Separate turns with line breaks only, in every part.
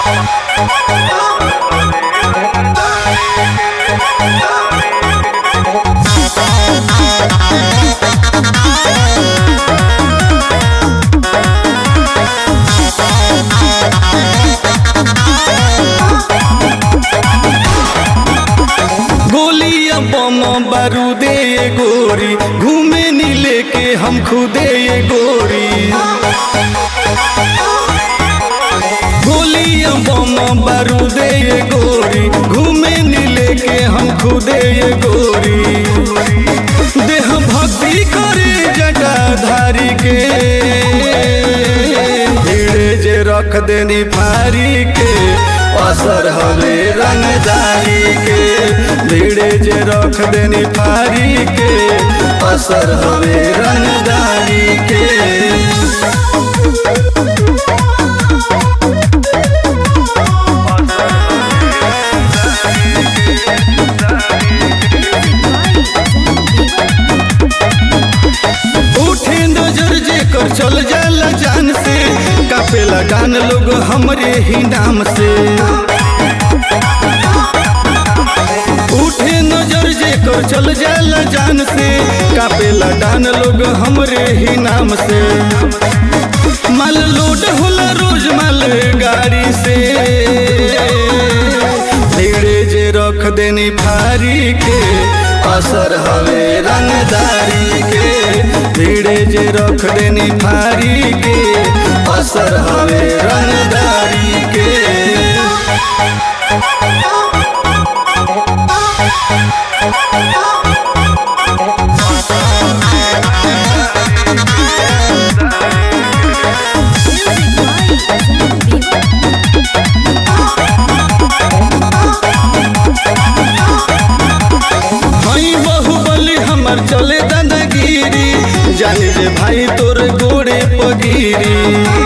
गोलियां बम बारूदे ये गोरी घूमे नी लेके हम खुदे ये गोरी गोलियां बम बारूदे ये गोरी घूमे नी लेके हम खुदे ये गोरी देह भक्ति करे जटाधारी के भीड़े जे रख देनी फारी के असर हवे रंगदारी के भीड़े जे रख देनी फारी के असर हवे रंगदारी के उठे नजर जे कर चल जाला जान से कापेला गान लोग हमरे ही नाम से उठे नजर जे कर चल जाला जान से कापेला डान लोग हमरे ही नाम से माल लोड होला रोज माल गाड़ी से भीड़े जे रख देनी फारी के असर हवे रंगदारी के भीड़े जे रख देनी फारी के असर हवे रंगदारी के
Music by Zen Viva.
हई बहुबली हमर चले दादागिरी जानी जे भाई तोर गोड़े पगिरी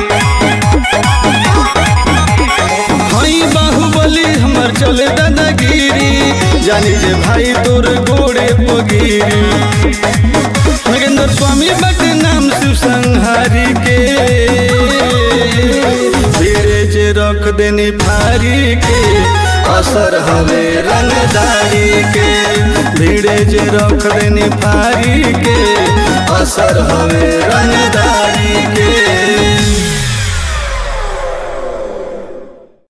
हई बाहुबली हमर चले दादागिरी जानी जे भाई तोर गोड़े पगिरी नगेंद्र स्वामी बट नाम शिव संहारी के धीरे जे रख देनी फारी के असर हवे रंगदारी के धीरे जे रख देनी फारी के असर हवे रंगदारी के